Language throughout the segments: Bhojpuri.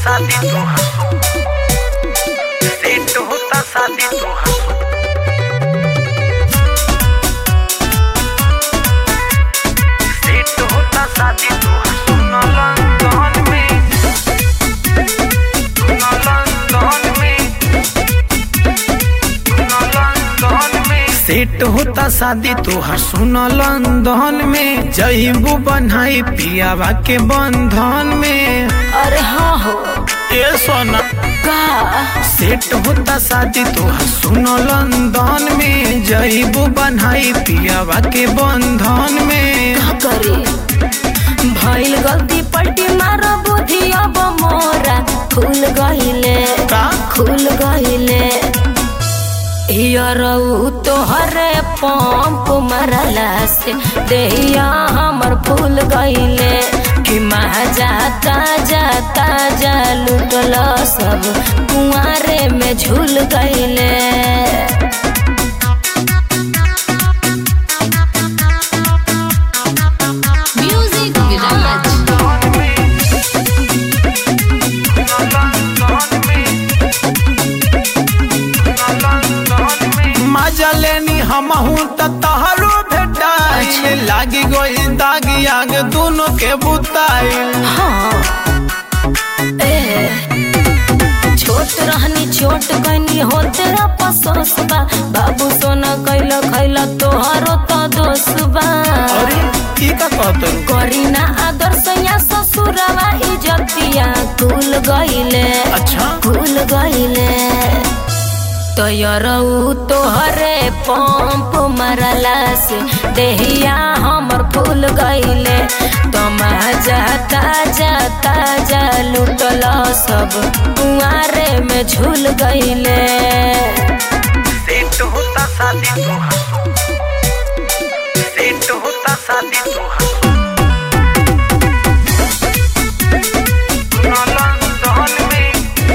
शादी तो हंसो सेट होता शादी तो हंसो सेट होता शादी तो हंसो न लंदन में न लंदन में न लंदन में सेट होता शादी तोहर सुन लंदन में जईबू बनाई पियावा के बंधन में अरे हाँ हो ए सोना का सेट होता शादी तोहर सुन लंदन में जईबू बनाई पियावा के बंधन में का करे भइल गलती पलटी मार बुद्धि अब मोरा खुल गइले का खुल गइले हियरऊ तोहरे पंप मरला से देहिया हमर फूल गइले कि महाजा ताजा ताजा लुटल सब कुआरे में झूल गइले म्यूजिक विराज मजा लेनी हमहू त तहरो भेटाई लागी गई दागी आग दोनों के बुताई हाँ ए छोट रहनी छोट कनी हो तेरा पसोस बा बाबू सोना कैला खैला तोहरो तो दोष बा अरे की का कहत करी ना आदर सैया ससुरवा इजतिया कुल गइले अच्छा कुल गइले तयरऊ तोहरे पंप मरला से देहिया हमर फूल गइले तमाजा ताजा ताजा लुटल सब कुआरे में झूल गइले सेट होता शादी तो हंसो सेट होता शादी तो हंसो न लंदन में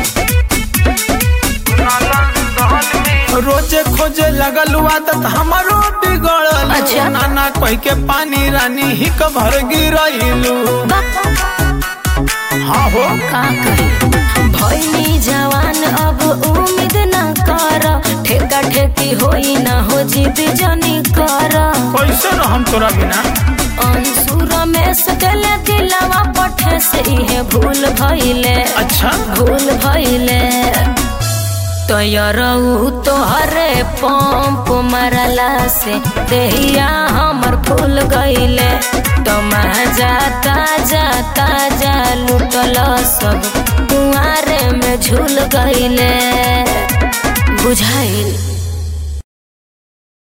न लंदन में रोजे खोजे लगल आदत हमारो बिगड़ल अच्छा। नाना कह के पानी रानी ही भर गिरैलू बा हाँ हो का करी भइनी जवान अब उम्मीद न कर ठेका ठेकी होई न हो जिद जनी कर कैसे रहम तोरा बिना अंसुर में सकले दिलवा पठे से इहे भूल भइले अच्छा भूल भइले तयरऊ तोहरे पंप मरला से देहिया हमर फूल गइले तमाजा ताजा ताजा लुटल सब कुआरे में झूल गइले बुझाइल